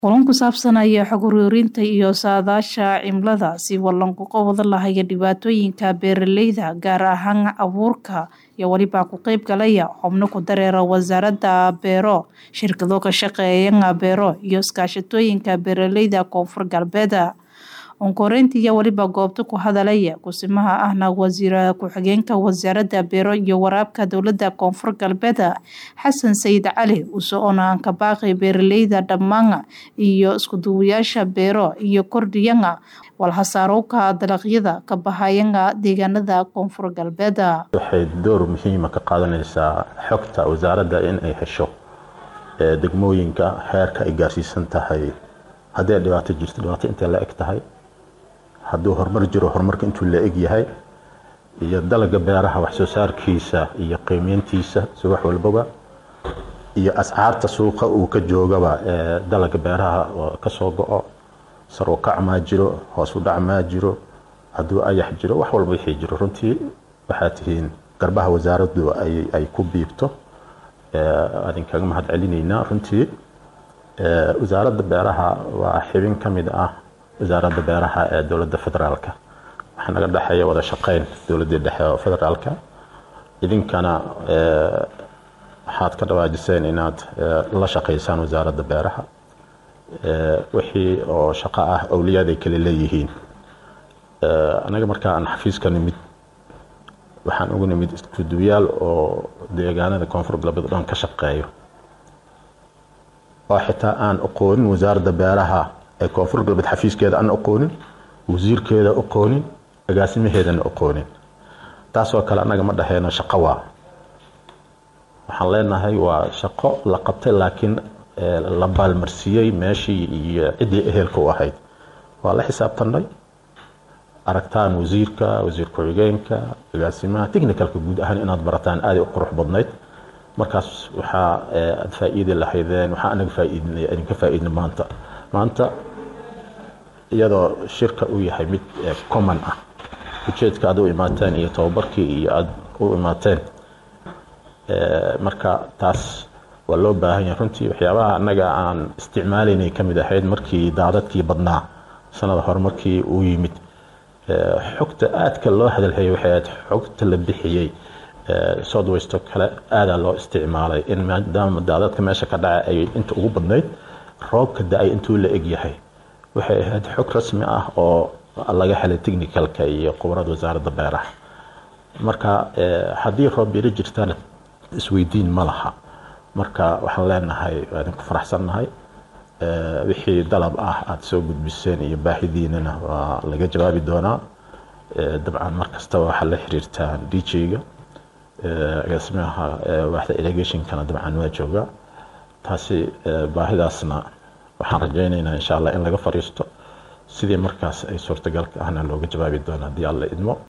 Kulan ku saabsanaya xog ururinta iyo saadaasha cimilada si walanku wada lahaya dhibaatooyinka beeraleyda gaar ahaan abuurka iyo waliba ku qayb galaya xubno ku dareera wasaaradda beero shirkado ka shaqeeya beero iyo iskaashatooyinka beeraleyda koonfur galbeed onkoreyntii iyo waliba goobta ku hadalaya kusimaha ahna wasiir ku-xigeenka wasaaradda beero iyo waraabka dowladda koonfur galbeed xasan sayid cali usoona aan ka baaqay beeraleyda dhammaan iyo iskuduwayaasha beero iyo kordhiyana walhasaarowka dalagyada ka bahayana deegaanada koonfur galbeed waxay door muhiima ka qaadanaysaa xogta wasaaradda in ay hesho degmooyinka heerka ay gaarsiisan tahay haddii dhibaato jirto dhibaato intay la eg tahay hadduu horumar jiro horumarka intuu la eg yahay iyo dalaga beeraha wax soo saarkiisa iyo qiimeyntiisa si wax walbaba iyo ascaarta suuqa uu ka joogaba ee dalaga beeraha kasoo go-o sar u kac maa jiro hoos u dhac maa jiro hadduu ayax jiro wax walba wixii jiro runtii waxaa tihiin garbaha wasaaraddu ay ku biibto adinkaga mahad celinaynaa runtii wasaaradda beeraha waa xibin ka mid ah wasaaradda beeraha ee dowladda federaalka waxaa naga dhexeeya wada shaqeyn dowladdii dhexe oo federaalka idinkana waxaad ka dhawaajiseen inaad la shaqaysaan wasaaradda beeraha wixii oo shaqo ah awliyaad ay kale leeyihiin anaga markaa aan xafiiska nimid waxaan ugu nimid iskuduwayaal oo deegaanada koonfur galbeed dhan ka shaqeeyo oo xitaa aan aqoonin wasaaradda beeraha ee koonfur galbeed xafiiskeeda aan aqoonin wasiirkeeda aqoonin agaasimaheedana aqoonin taasoo kale annaga ma dhaheyno shaqo waa waxaan leenahay waa shaqo la qabtay laakiin la baalmarsiiyey meeshii iyo ciddii ehelka u ahayd waa la xisaabtanay aragtaan wasiirka wasiir ku-xigeenka agaasimaha technicalka guud ahaan inaad barataan aaday u qurux badnayd markaas waxaa aad faa-iidi lahaydeen waxaa anaga faa-iidnay idinka faa-iidna maanta maanta iyadoo shirka uu yahay mid common ah ujeedka aad u imaateen iyo tababarkii iyo aad u imaateen marka taas waa loo baahan yahay runtii waxyaabaha annaga aan isticmaalaynay ka mid ahayd markii daadadkii badnaa sanada hore markii uu yimid xogta aadka loo hadalhayay waxay ahayd xogta la bixiyey southwest oo kale aadaa loo isticmaalay in maadaama daadadka meesha ka dhaca ay inta ugu badnayd roobka da-ay intuu la eg yahay waxay ahayd xog rasmi ah oo laga helay technicalka iyo qubarada wasaaradda beeraha marka haddii roob yaro jirtana isweydiin ma laha marka waxaan leenahay waa idinku faraxsannahay wixii dalab ah aada soo gudbiseen iyo baahidiinana waa laga jawaabi doonaa dabcan mar kastaba waxaa la xiriirtaa d j-ga agaasimaha waaxda irrigationkana dabcan waa joogaa taasi baahidaasna waxaan rajaynaynaa insha allah in laga fariisto sidii markaas ay suurtagalka ahna looga jawaabi doono haddii alla idmo